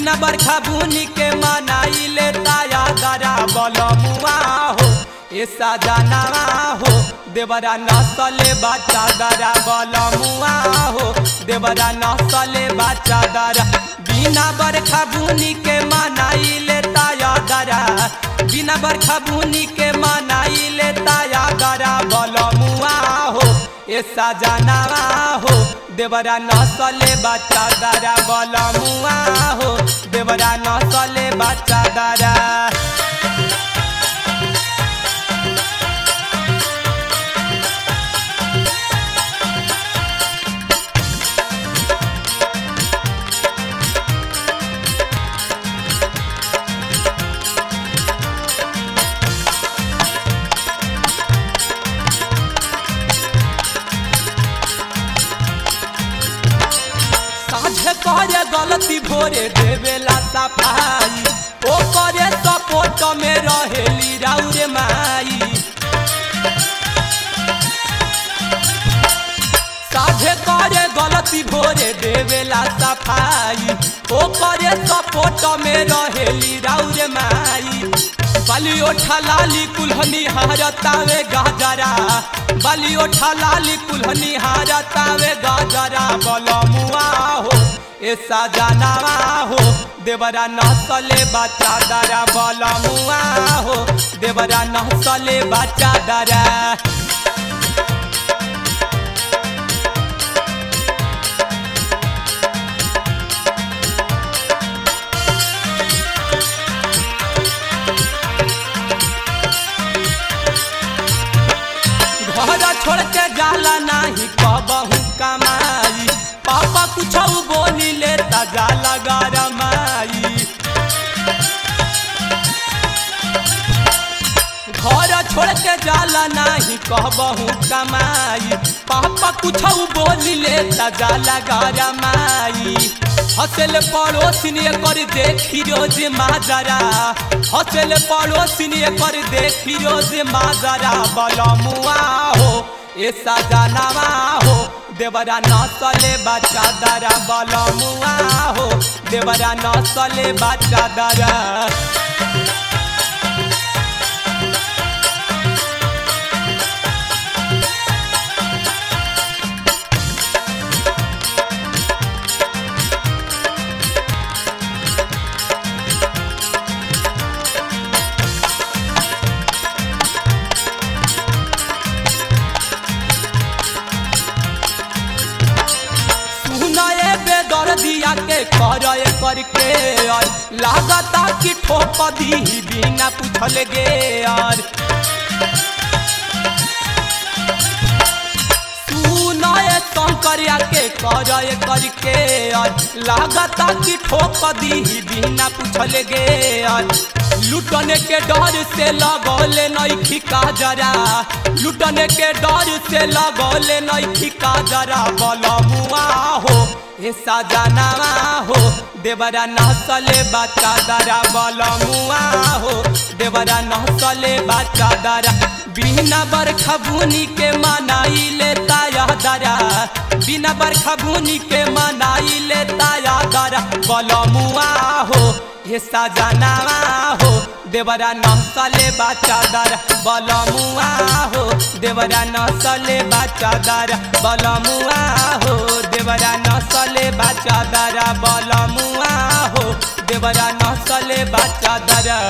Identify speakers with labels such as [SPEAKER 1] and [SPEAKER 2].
[SPEAKER 1] बिना बरखा बुनी के मनाई ले ताया दरा बलमुआ हो ए सजनावा हो देवरा नसले बच्चा दरा बलमुआ हो देवरा नसले बच्चा दरा बिना बरखा बुनी के मनाई ले ताया दरा बिना बरखा बुनी के मनाई ले ताया दरा बलमुआ हो ए सजनावा हो देवरा नसले बच्चा दरा बलमुआ हो देवरा नसले बच्चा दरा साझे करे गलती भोरे देवेला सफाई ओ करे सपोर्ट में रहेली राउरे माई साझे करे गलती भोरे देवेला सफाई ओ करे सपोर्ट में रहेली राउरे माई बाली ओठा लाली कुल्हनी हारतावे गाजरा बाली ओठा लाली कुल्हनी हारतावे गाजरा बलमुआ हो ए सजनावा हो देवरा नसले बच्चा दरा बलमुआ हो देवरा नसले बच्चा दरा घर छोड़ के जाला नाही कबहू कमाई पापा कुछ बोली ले ता जाला गरमाई घर छोड़ के जाला नाही कहबहू कमाई पापा कुछ बोली ले ता जाला गरमाई हसल पड़ोसिन कर देखी रोज माजरा हसल पड़ोसिन कर देखी रोज माजरा बलमुआ हो ए सजनावा हो देवरा नसले बच्चा दरा बलमुआ हो देवरा नसले बच्चा दरा सुनाए बेदर दिया के कर करके और लागता कि ठोप दी बिना पूछल गे और सुनाए शंकरिया के कर करके और लागता कि ठोप दी बिना पूछल गे और लुटने के डर से लगौले नैखी का जरा लुटने के डर से लगौले नैखी का जरा बलमुआ हो ए सजनावा हो देवरा नसले बच्चा दरा बलमुआ हो देवरा नसले बच्चा दरा बिना बरखा बुनी के मनाई ले ताया दरा बिना बरखा बुनी के मनाई ले ताया दरा बलमुआ हो हे सजनावा हो देवरा नसले बच्चा दर बलमुआ हो देवरा नसले बच्चा दर बलमुआ हो देवरा नसले बच्चा दर बलमुआ हो देवरा नसले बच्चा दर